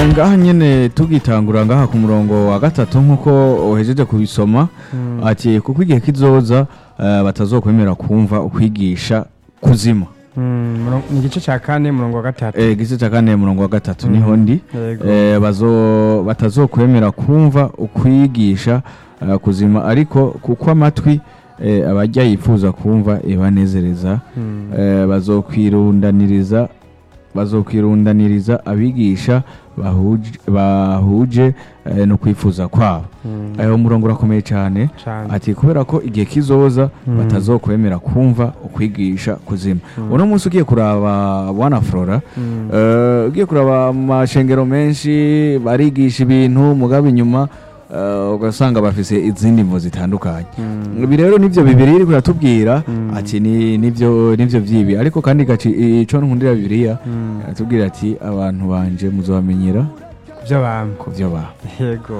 ngaha nyene tugitangura ngaha ku murongo wa gatatu nk'uko uhejeje kubisoma ati kuko igihe kizoza eh, batazokwemera kumva ukwigisha kuzima Mm, murongo- ni igice cya kane murongo wa gatatu Eh, igice cya kane murongo wa gatatu Mhm. niho ndi Yego. Eh, bazo batazokwemera kumva ukwigisha eh, kuzima ariko kuko amatwi eh, abajya yifuza kumva ibanezereza Mm. eh, bazokwirundaniriza bazokwirundaniriza abigisha bahuje, bahuje eh, no kwifuza kwabo Mm. ayo murongo urakomeye cyane Cane. ati kubera ko igihe kizoza Mm. batazokwemera kumva ukwigisha kuzima Mm. uno munsi ugiye kuraba bwana flora Mm. eh, ugiye kuraba amashengero menshi barigisha ibintu mugabo inyuma eh, ugasanga bafise izindi mvo zitandukanye Mm. ibi rero nivyo bibiri iri kuratubwira Mm. ati ni nivyo nivyo vyibi ariko kandi gaci ico nkundira bibiliya Mm. aratubwira ati abantu banje muzobamenyera Kubyo bamwe. ku vyo baba Yego.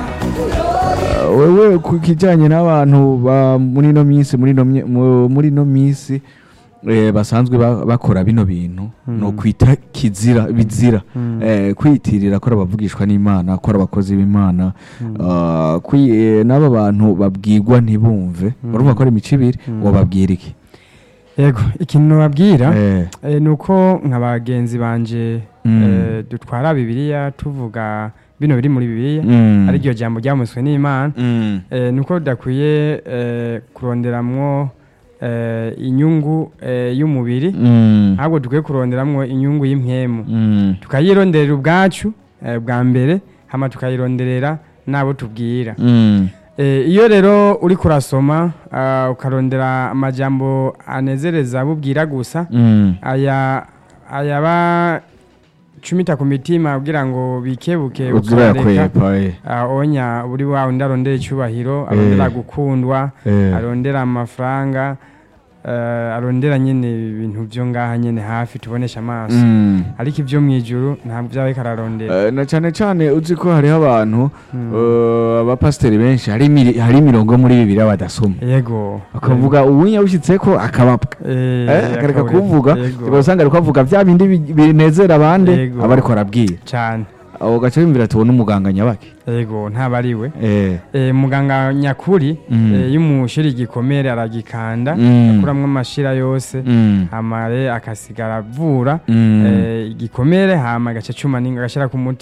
Uh, wewe ku kijanye n'abantu ba muri no minsi muri no mye- mu- muri no minsi eh, basanzwe ba- bakora bino bintu Mm. no kwita kizira bizira Mm. eh, kwiyitirira ko ari abavugishwa n'imana ko ari abakozi b'imana Mm. uh, kwi- eh, n'aba bantu babwirwa ntibumve Mm. urumva ko ari imico ibiri Mm. wababwira iki Yego, ikintu nababwira Eh, eh, ni uko nka bagenzi banje Mm. eh, dutwara bibiliya tuvuga bino biri muri bibiliya mm, ari ryo jambo ryamuswe n'imana mm, eh, ni uko tudakwiye eh, kuronderamwo eh, inyungu eh, y'umubiri mm, ahubwo dukwiye kuronderamwo inyungu y'impwemu mm, tukayironderera ubwacu eh, bwa mbere hama tukayironderera n'abo tubwira mm, Eh, iyo rero uri kurasoma ah, ukarondera amajambo anezereza bubwira gusa mm, aya ayaba cumita ku mitima kugira ngo bikebuke uzira ukareka yakwepa eh, ah, onya buri wawe undi arondera icyubahiro arondera Eh. gukundwa eh, arondera amafaranga eh, arondera nyine ibintu byo ngaha nyine hafi tubonesha amaso mm. ariko ibyo mu ijuru ntabwo byaba bikararondera Eh, na cyane cyane uzi ko hariho abantu Mm. eh, abapasiteri benshi hari imiri- hari imirongo muri bibiliya badasoma yego akavuga uwunya ushyitse ko akababwa Eh, Eh, akareka akabura- kuvuga yego. ugasanga ariko avuga bya bindi bi- binezera abandi Yego. aba ariko arabwira cyane aho gace bimvira tubona umuganga nyabaki yego ntaba ari we eh Eh, muganga nyakuri Mm. eh, iyo umushira igikomere aragikanda Mm. akuramwo amashira yose mm, amare akasigara avura mm, eh, igikomere hama agaca cuma ninga agashira ku muti